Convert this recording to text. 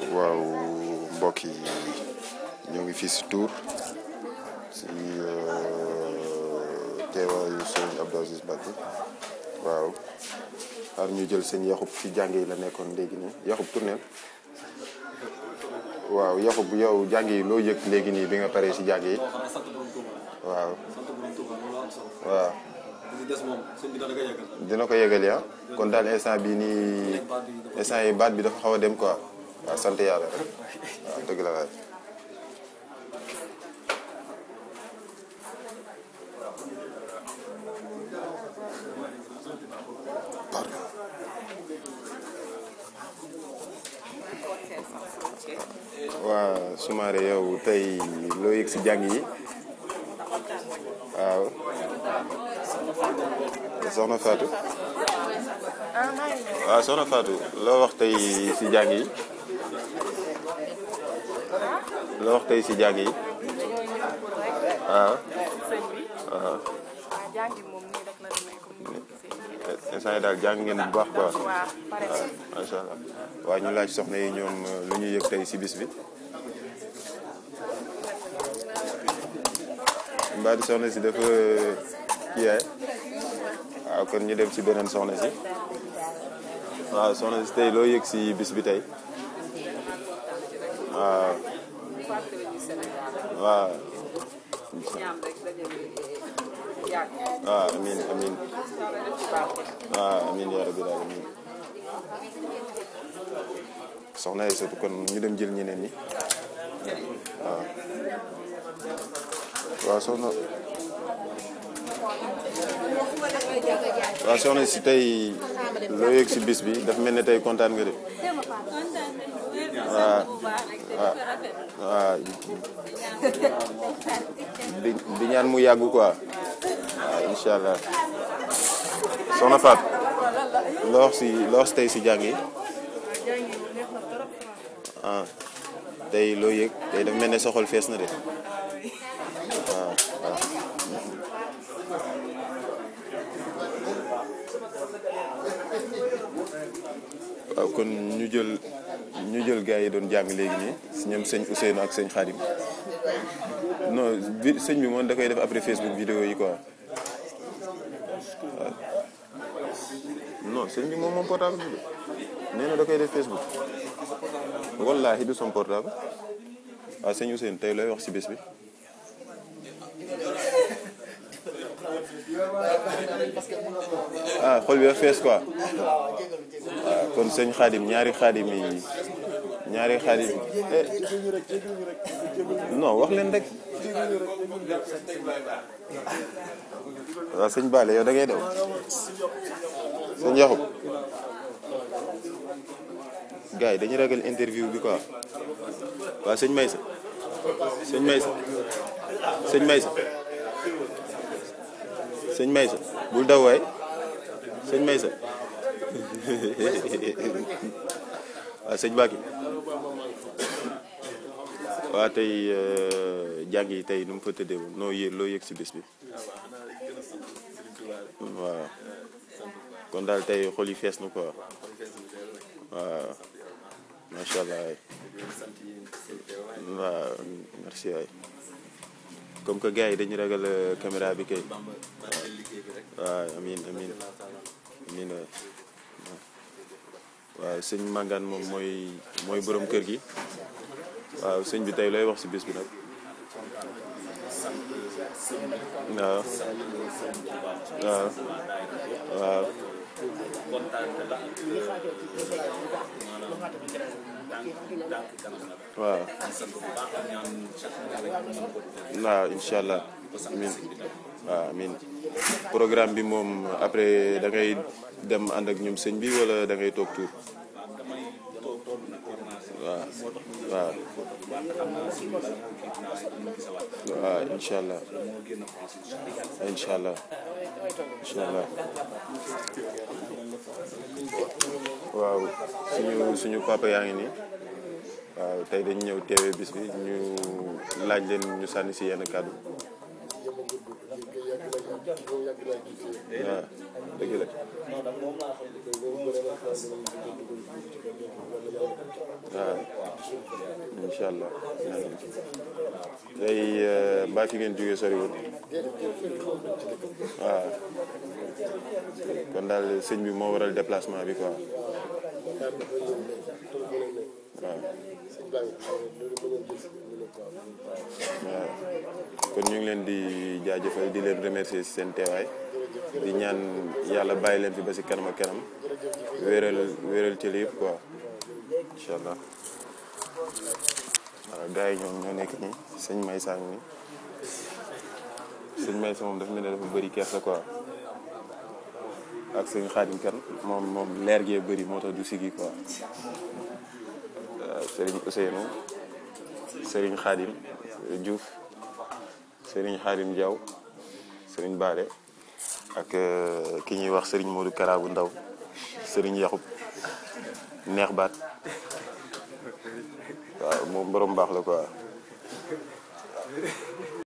waaw mbokk yi ñoo ngi fii si Tour si teewaayu sëñ Abdou Aziz Mbacké waaw xaar ñu jël sëñ Yaxub fi jàng yi la nekkoon léegi nii Yaxub tourneel waaw Yaxub yow jàng yi loo yëg léegi nii bi nga paree si jàng yi waaw waaw dina ko yëgal ya kon daal instant bii nii instant yi baat bi dafa xaw a dem quoi waaw sant yàlla rek waaw dëgg la waay pardon waa Soumaré yow tey loo yëg si jàng yi waaw soxna Fatou waaw soxna Fatou loo wax tey si jàng yi loo wax tey si jàng yi waaw waaw instant yi daal jàng ngeen bu baax quoi waaw macha allah waaw ñu laaj soxna yi ñoom lu ñu yëg tey si bis bi mbaa di soxna si dafa kii yaay waaw kon ñu dem si beneen soxna si waaw soxna si tey loo yëg si bis bi tey waaw waaw waaw amiin amiin waaw amiin yaa rabbi daal amiin soxna yi surtout kon ñu dem jël ñeneen ñi waaw waaw soxna waaw soxna si tey loo yëg si bis bi dafa mel ne tey kontaan nga de waaw waaw waaw di di ñaan mu yàgg quoi waaw incha allah soxna Faat loo wax si loo wax tey si jàng yi ah tey loo yëg tey dafa mel ne sa xol fees na de waaw waaw waaw kon ñu jël ñu jël gars yi doon jàng léegi nii si ñoom sëñ Ousseynou ak sëñ Khadim non bi sëñ bi moom da koy def après Facebook vidéo yi quoi waaw non sëñ bi moom moom portable bi de nee na da koy def Facebook wallaahi du son portable waaw sëñ Ousseynou tey looy wax si bés bi. ah xol bi dafa fees quoi waaw kon sëñ Khadim ñaari Khadim yi ñaari Khadim eh non wax leen rek waaw sëñ Bale yow da ngay daw sëñ Yaxub gars yi dañuy ragal interview bi quoi waaw sëñ Maysa sëñ Maysa sëñ Maysa sëñ Maysa bul daw waay sëñ Maysa waaw sëñ Baki waaw tey jàng yi tey nu mu fa tëddee woon noo yëg loo yëg si bis bi waaw kon daal tey xol yi fees na quoi waaw macha allah waaw merci waay comme que gars yi dañu ragal caméra bi kay waaw amin amin amin waay waaw sëñ Mangane moom mooy mooy borom kër gi waaw sëñ bi tey looy wax si bis bi nag waaw waaw waaw waaw waaw incha allah amin waaw amin programme bi moom après da ngay dem ànd ak ñoom sëñ bi wala da ngay toog tuur waaw waaw waaw incha allah incha allah incha allah waaw suñu suñu papa yaa ngi nii waaw tey dañu ñëw teewee bis bi ñu laaj leen ñu sànni si yenn kàddu waaw dëgg la waaw incha allah tey mbaa fi ngeen jógee soriwul waaw kon daal sëñ bi moo waral déplacement bi quoi waaw waaw kon ñu ngi leen di jaajëfal di leen remercier ci seen teewaay di ñaan yàlla bàyyi leen fi ba ci kanam ak kanam wéeral wéeral ci yëpp quoi incha allah waaw gars yi ñoom ñoo nekk nii sëñ May sang ni sëñ May sa moom dafa mel ne dafa bëri kersa quoi ak sëñ Xaadim kan moom moom leer gee bëri moo tax du sigi quoi waaw sëriñ Ousseynou sëriñ Xaadim Diouf sëriñ Xaadim Diaw sëriñ Baale ak ki ñuy wax sëriñ Modou Kara bu ndaw sëriñ Yaxub neex baat waaw moom borom baax la quoi